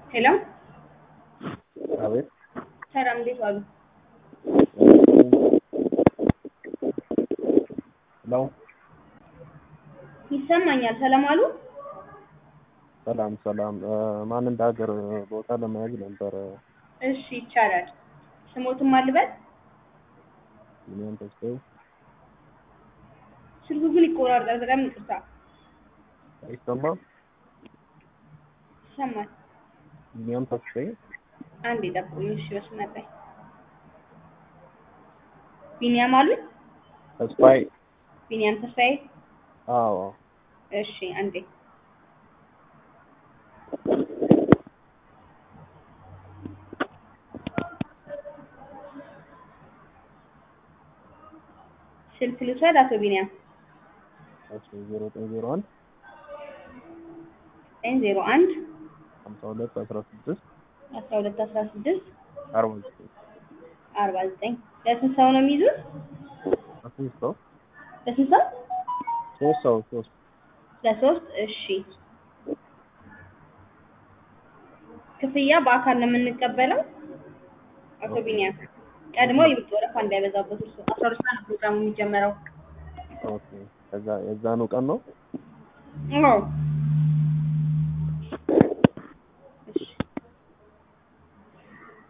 ሄሎ አቤት ሰላም፣ እንዴት ዋሉ? ሄሎ ይሰማኛል። ሰላም አሉ? ሰላም ሰላም። ማን እንደ ሀገር ቦታ ለመያዝ ነበረ። እሺ ይቻላል። ስሞትም አልበል። ቢኒያም ተስፋዬ ስልኩ ግን ይቆራርጣል። በጣም ይቅርታ። አይሰማም። ይሰማል። ቢኒያም ተስፋዬ አንድ የጠብቁኝ። እሺ በስመ አብ። ቢኒያም አሉ? ተስፋዬ። ቢኒያም ተስፋዬ። አዎ እሺ አንዴ ስልክ ልውሰድ። አቶ ቢኒያም እሺ ዜሮ ዘጠኝ ዜሮ አንድ ዘጠኝ ዜሮ አንድ ሀምሳ ሁለት አስራ ስድስት አስራ ሁለት አስራ ስድስት አርባ ዘጠኝ አርባ ዘጠኝ ለስንት ሰው ነው የሚይዙት? ሶስት ሰው ለስንት ሰው? ሶስት ሰው ሶስት ለሶስት እሺ። ክፍያ በአካል ነው የምንቀበለው። አቶ ቢኒያም ቀድሞ ይምጡ፣ ወረፋ እንዳይበዛበት። እርሱ አስራ ሁለት ሰዓት ነው ፕሮግራሙ የሚጀመረው። ኦኬ። ከዛ የዛኑ ቀን ነው አዎ